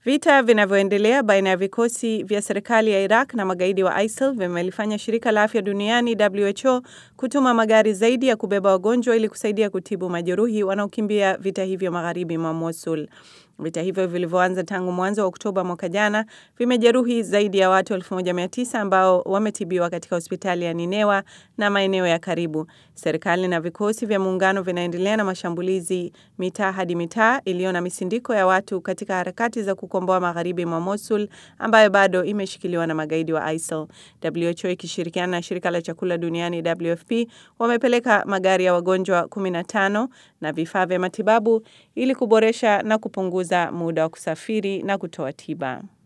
Vita vinavyoendelea baina ya vikosi vya serikali ya Iraq na magaidi wa ISIL vimelifanya shirika la afya duniani WHO kutuma magari zaidi ya kubeba wagonjwa ili kusaidia kutibu majeruhi wanaokimbia vita hivyo magharibi mwa Mosul. Vita hivyo vilivyoanza tangu mwanzo wa Oktoba mwaka jana vimejeruhi zaidi ya watu 1900 ambao wametibiwa katika hospitali ya Ninewa na maeneo ya karibu. Serikali na vikosi vya muungano vinaendelea na mashambulizi mitaa hadi mitaa iliyo na misindiko ya watu katika harakati za kukomboa magharibi mwa Mosul ambayo bado imeshikiliwa na magaidi wa ISIL. WHO ikishirikiana na shirika la chakula duniani WFP wamepeleka magari ya wagonjwa 15 na vifaa vya matibabu ili kuboresha na kupunguza muda wa kusafiri na kutoa tiba.